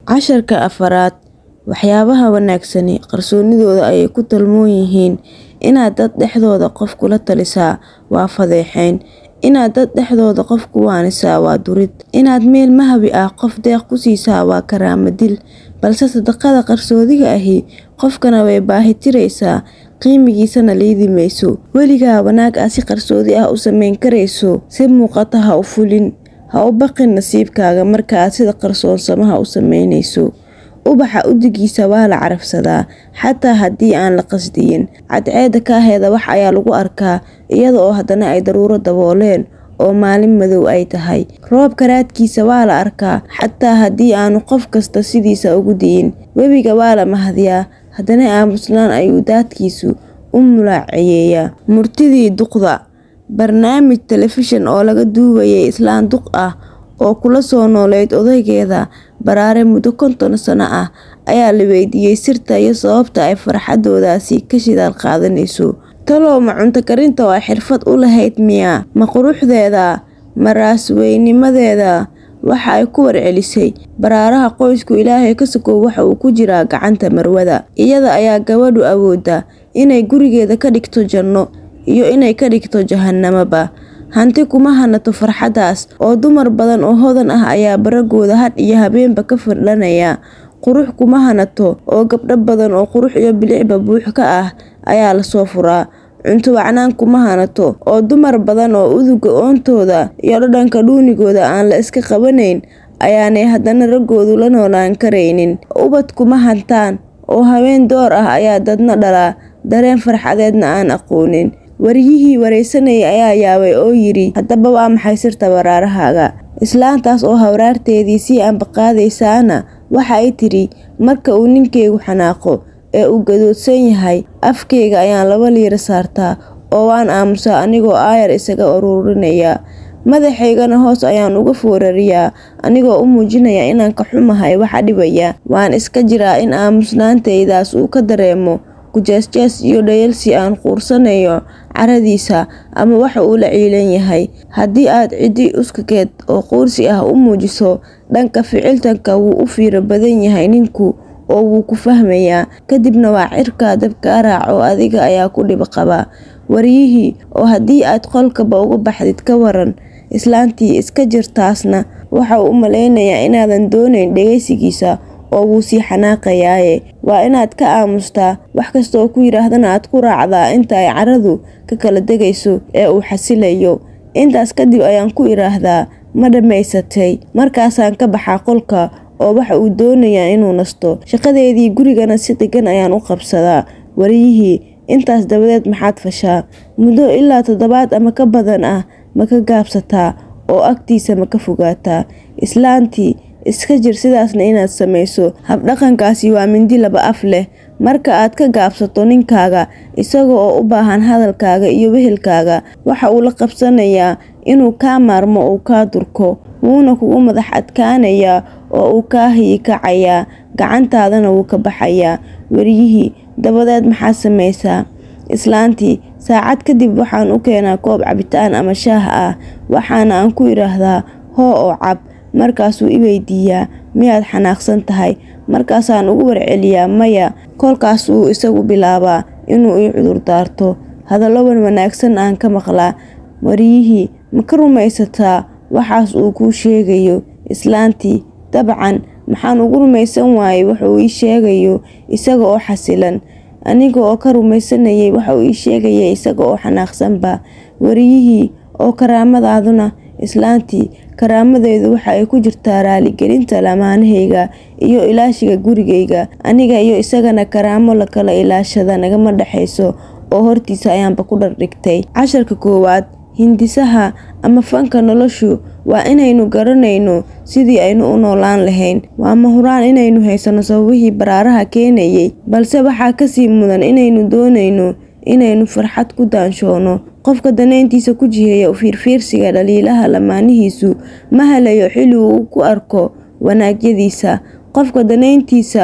Casharka afraad Waxyaabaha wanaagsani qarsoonidooda ayay ku talmoon yihiin inaad dad dhexdooda qof kula talisaa waa fadeexayn inaad dad dhexdooda qof ku waanisaa waa durid inaad meel mahwi ah qof deeq ku siisaa waa karaamo dil balse sadaqada qarsoodiga ahi qofkana way baahi tiraysaa qiimigiisana liidi mayso weligaa wanaag aad si qarsoodi ah u samayn karayso si muuqata ha u fulin ha u baqin nasiibkaaga marka aad sida qarsoonsamaha u samaynayso ubaxa udigiisa waa la carafsadaa xataa haddii aan la qasdiyin cadceeda kaaheeda wax ayaa lagu arkaa iyada oo haddana ay daruuro dabooleen oo maalin madow ay tahay roobka raadkiisa waa la arkaa xataa haddii aanu qof kasta sidiisa ugu di'in webiga waa la mahadiyaa haddana aamusnaan ayuu daadkiisu u mulaaceeyaa murtidii duqda barnaamij telefishan oo laga duubayay islaan duq ah oo kula soo nooleyd odaygeeda baraare muddo konton sano ah ayaa la weydiiyey sirta iyo sababta ay farxadoodaasi ka shidaal qaadanayso talow ma cunto karinta oo ay xirfad u lahayd miyaa ma quruxdeeda ma raasweynimadeeda waxa ay ku warcelisay baraaraha qoysku ilaahay ka sokow waxa uu ku jiraa gacanta marwada iyada ayaa gabadhu awooda inay gurigeeda ka dhigto janno iyo inay ka dhigto jahanamaba hanti kuma hanato farxaddaas oo dumar badan oo hodan ah ayaa baragooda hadh iyo habeenba ka firdhanaya qurux kuma hanato oo gabdho badan oo qurux iyo bilicba buux ka ah ayaa lasoo furaa cunto wacnaan kuma hanato oo dumar badan oo uduga oontooda iyo dhadhanka dhuunigooda aan la iska qabanayn ayaanay haddana raggoodu la noolaan karaynin ubad kuma hantaan oo haween door ah ayaa dadna dhalaa dareen farxadeedna aan aqoonin waryihii wareysanayay ayaa yaabay oo yidhi haddaba waa maxay sirta baraarahaaga islaantaas oo hawraarteedii sii ambaqaadaysaana waxa ay tidhi marka uu ninkeygu xanaaqo ee uu gadoodsan yahay afkeyga ayaan laba liira saartaa oo waan aamusaa anigoo aayar isaga ururinaya madaxaygana hoos ayaan uga foorariyaa anigoo u muujinaya inaan ka xumahay waxa dhibaya waan iska jiraa in aamusnaantaydaas uu ka dareemo gujeesjees iyo dhayalsi aan quursanayo caradiisa ama waxa uu la ciilan yahay haddii aad ciddi uskageed oo quursi ah u muujiso dhanka ficiltanka wuu u fiiro badan yahay ninku oo wuu ku fahmayaa kadibna waa cirkaa dabkaa raaco adiga ayaa ku dhib qaba waryihii oo haddii aad qolkaba uga baxdid ka waran islaantii iska jirtaasna waxa uu u malaynayaa inaadan doonayn dhegaysigiisa oo wuu sii xanaaqayaaye waa inaad ka aamustaa wax kasta oo ku yidhaahdana aad ku raacdaa inta ay caradu ka kala degayso ee uu xasilayo intaas kadib ayaan ku idhaahdaa ma dhammaysatay markaasaan ka baxaa qolka oo waxa uu doonayaa inuu nasto shaqadeedii gurigana si degan ayaan u qabsadaa waryihii intaas dabadeed maxaad fashaa muddo ilaa toddobaad ama ka badan ah ma ka gaabsataa oo agtiisa ma ka fogaataa islaantii iska jir sidaasna inaad samayso habdhaqankaasi waa mindi laba af leh marka aad ka gaabsato ninkaaga isaga oo u baahan hadalkaaga iyo wehelkaaga waxa uu la qabsanayaa inuu kaa maarmo uu kaa durko wuuna kugu madax adkaanayaa oo uu kaa hiyikacayaa gacantaadana wuu ka baxayaa waryihii dabadeed maxaad samaysaa islaantii saacad kadib waxaan u keenaa koob cabitaan ama shaah ah waxaana aan ku idhaahdaa hoo oo cab markaasuu i weydiiyaa miyaad xanaaqsan tahay markaasaan ugu warceliyaa maya kolkaas uu isagu bilaabaa inuu ii cudurdaarto hadallowan wanaagsan aan ka maqlaa waryihii ma ka rumaysataa waxaas uu kuu sheegayo islaantii dabcan maxaan ugu rumaysan waayey wuxuu ii sheegayo isaga oo xasilan aniga oo ka rumaysanayay waxa uu ii sheegaya isaga oo xanaaqsanba waryihii oo karaamadaaduna islaantii karaamadeedu waxa ay ku jirtaa raaligelinta lamaanahayga iyo ilaashiga gurigayga aniga iyo isagana karaamo la kala ilaashada nagama dhexayso oo hortiisa ayaanba ku dhardhigtay casharka koowaad hindisaha ama fanka noloshu waa inaynu garanayno sidii aynu u noolaan lahayn waa mahuraan inaynu haysano sababihii baraaraha keenayay balse waxaa kasii mudan inaynu doonayno inaynu farxad ku daanshoono qofka danayntiisa ku jiheeya fiirfiirsiga dhaliilaha lamaanihiisu ma helayo xilli uu ku arko wanaagyadiisa qofka danayntiisa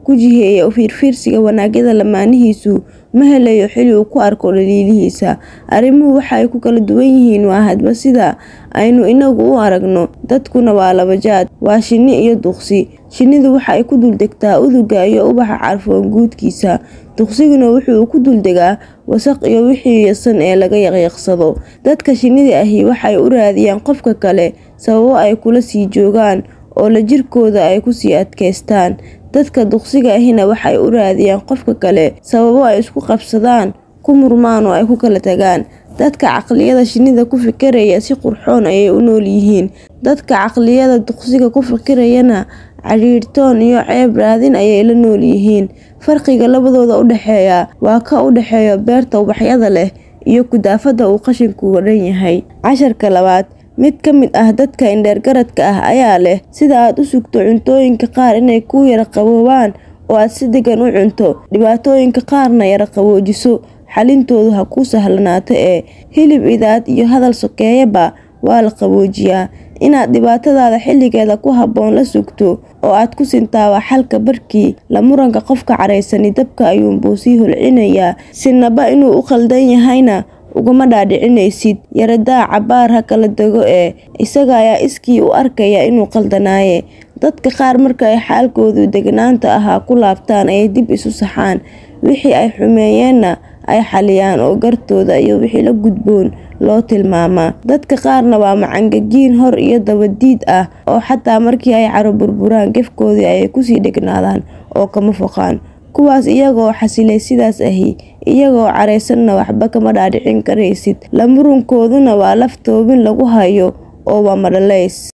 ku jiheeya u fiirfiirsiga wanaagyada lamaanihiisu ma helayo xili uu ku arko dhaliilihiisa arrimuhu waxa ay ku kala duwan yihiin waa hadba sida aynu inagu u aragno dadkuna waa laba jaad waa shinni iyo duqsi shinnidu waxa ay ku duldegtaa uduga iyo ubaxa carfoon guudkiisa duqsiguna wuxuu ku duldegaa wasaq iyo wixii yasan ee laga yaqyaqsado dadka shinnida ahi waxay u raadiyaan qofka kale sababo ay kula sii joogaan oo la jirkooda ay kusii adkaystaan dadka duqsiga ahina waxay u raadiyaan qofka kale sababo ay isku qabsadaan ku murmaan oo ay ku kala tagaan dadka caqliyada shinnida ku fikiraya si qurxoon ayay u nool yihiin dadka caqliyada duqsiga ku fikirayana cadhiidhtoon iyo ceeb raadin ayay la nool yihiin farqiga labadooda u dhexeeya waa ka u dhexeeya beerta ubaxyada leh iyo kudaafada uu qashinku wadhan yahay casharka labaad mid ka mid ah dadka indheergaradka ah ayaa leh sida aad u sugto cuntooyinka qaar inay kuu yara qaboobaan oo aad si degan u cunto dhibaatooyinka qaarna yara qaboojiso xalintoodu ha kuu sahlanaato ee hilib idaad iyo hadal sokeeyaba waa la qaboojiyaa inaad dhibaatadaada xilligeeda ku habboon la sugto oo aad ku sintaaba xalka barkii la muranka qofka caraysani dabka ayuunbuu sii holcinayaa sinaba inuu u khaldan yahayna ugama dhaadhicinaysid yaradaa cabaar ha kala dego ee isaga ayaa iskii u arkaya inuu qaldanaaye dadka qaar marka ay xaalkoodu degnaanta ahaa ku laabtaan ayay dib isu saxaan wixii ay xumeeyeenna ay xaliyaan oo gartooda iyo wixii la gudboon loo tilmaamaa dadka qaarna waa macangagiin hor iyo dabadiid ah oo xataa markii ay caro burburaan gefkoodii ayay kusii dhegnaadaan oo kama foqaan kuwaas iyagoo xasilay sidaas ahi iyagoo caraysanna waxba kama dhaadhicin karaysid la murunkooduna waa laf toobin lagu hayo oo waa madhalays